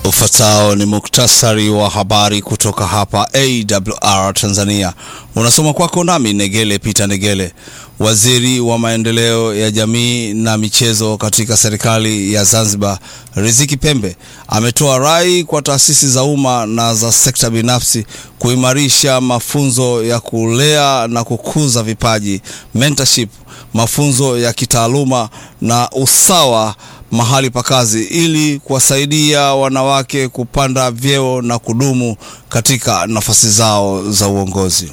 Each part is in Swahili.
Ufuatao ni muktasari wa habari kutoka hapa AWR Tanzania, unasoma kwako nami Negele Peter Negele. Waziri wa maendeleo ya jamii na michezo katika serikali ya Zanzibar, Riziki Pembe, ametoa rai kwa taasisi za umma na za sekta binafsi kuimarisha mafunzo ya kulea na kukuza vipaji, mentorship, mafunzo ya kitaaluma na usawa mahali pa kazi ili kuwasaidia wanawake kupanda vyeo na kudumu katika nafasi zao za uongozi.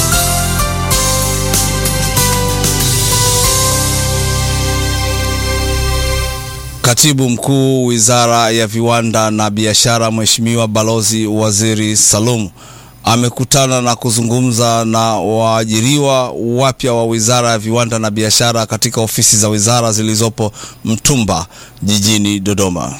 Katibu Mkuu Wizara ya Viwanda na Biashara, Mheshimiwa Balozi Waziri Salum amekutana na kuzungumza na waajiriwa wapya wa Wizara ya Viwanda na Biashara katika ofisi za wizara zilizopo Mtumba jijini Dodoma.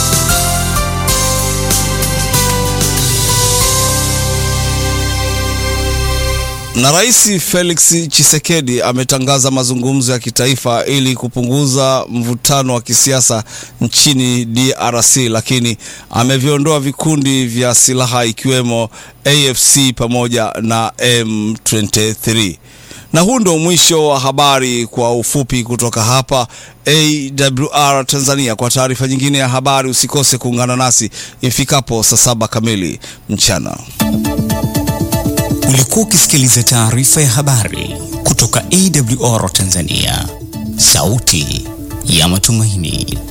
Na Rais Felix Tshisekedi ametangaza mazungumzo ya kitaifa ili kupunguza mvutano wa kisiasa nchini DRC, lakini ameviondoa vikundi vya silaha ikiwemo AFC pamoja na M23. Na huu ndio mwisho wa habari kwa ufupi kutoka hapa AWR Tanzania. Kwa taarifa nyingine ya habari usikose kuungana nasi ifikapo saa saba kamili mchana. Ulikuwa ukisikiliza taarifa ya habari kutoka AWR Tanzania, sauti ya matumaini.